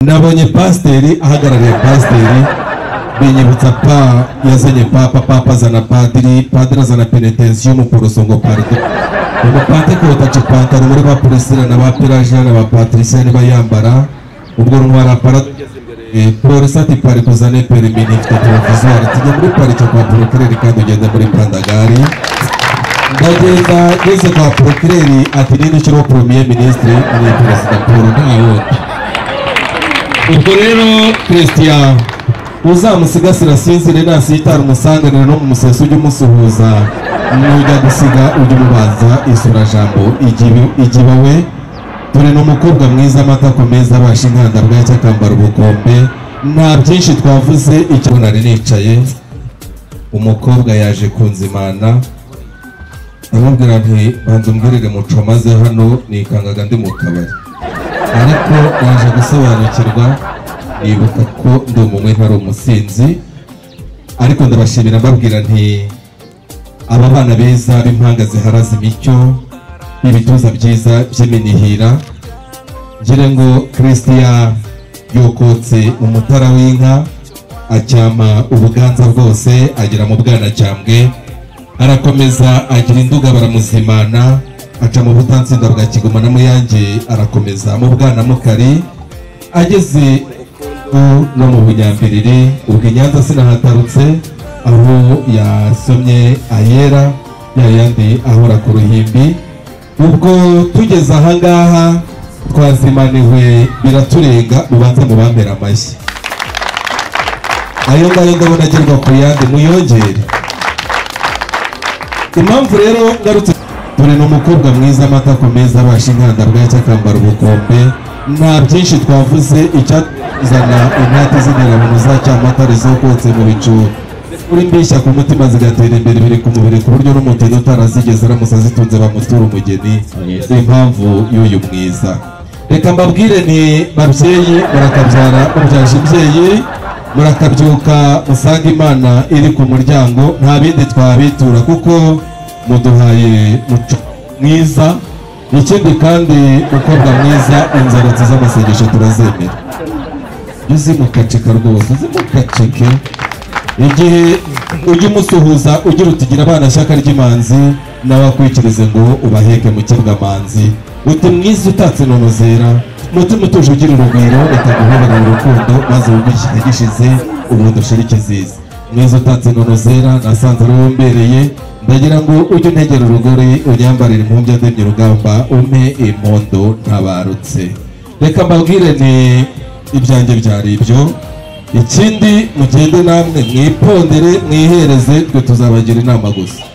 nabonye pasiteri ahagarariye pasiteri binyibutsa pa yazanye papa papa azana padiri padiri azana penetensiyo umuporoso ngo parido umupadiri kotaca ipantaro muri ba polisira na ba piraje na ba patricia niba yambara ubwo rumara para eh, polisi ati pari kuzane perimini ifite televiziyo tujya muri parike kwa porokireri kandi ugende muri pandagari ndagenda ngeze kwa porokireri ati ninde ukiriho poromiye minisitiri ni perezida paul ntawundi ubwo rero christian uzamusigasira sinzire nasitara umusanganire no mu museso ujya umusuhuza nujya gusiga ujya umubanza isurajambo igiba we turi n'umukobwa mwiza amata ku meza abasha inkanda bwacyo akambara ubukombe nta byinshi twavuze icyo nari nicaye umukobwa yaje kunzimana aramubwira nti banza umbwirire muco maze hano nikangaga ndi mu kabari ariko naje gusobanukirwa nibuka ko ndi umumwe ntari umusinzi ariko ndabashimira mbabwira nti aba bana beza b'impanga ziharaza imicyo ibituza byiza by'iminihira ngira ngo kirisitiya yokotse umutara w'inka acyama ubuganza bwose agera mu bwanacyambwe arakomeza agira induga baramuzimana aca mu butansinda bwa kigoma na muyange arakomeza mu bwanamukari ageze ubu no mu bunyambiriri ubwo i nyanza sinahatarutse aho yasomye ayera yayandi ahora ku ruhimbi ubwo tugeze ahangaha twazimaniwe biraturenga mubanze mubampera amashyi ayo ngayo ndabona agerwa ku yandi muyongere impamvu rero ngarutse turi n'umukobwa mwiza amata ku meza abasha inkanda bwacyo akambara ubukombe nta byinshi twavuze icyazana inati z'inderabuntu za cyamatare zokotse mu bicu uri mbeshya ku mutima zigatera imbere biri ku mubiri ku buryo n'umutini utarazigeze aramutse azitunze bamutura umugeni impamvu y'uyu mwiza reka mbabwire ni babyeyi murakabyara mubyaje imbyeyi murakabyuka usanga imana iri ku muryango nta bindi twabitura kuko muduhaye muco mwiza ikindi kandi mukobwa mwiza inzaratsi z'amasengesho turazemera uzimukacika rwose uzimukacike igihe ujya umusuhuza ugira utigira abana shyaka ry'imanzi nawe akwikirize ngo ubaheke mukebwamanzi uti mwiza utatse nonozera mutima utuje ugira urugwiro reka guhobera mu rukundo maze wumve igihe gishize ubundi ushira ikizizi mwiza utatse nonozera nasanze ari wowe umbereye ndagira ngo ujye untegera urugori unyambarire impumbya ndemye urugamba umpe impondo ntabarutse reka mbabwire ni ibyanjye byari ibyo ikindi mugende namwe mwipondere mwihereze twe tuzabagira inama gusa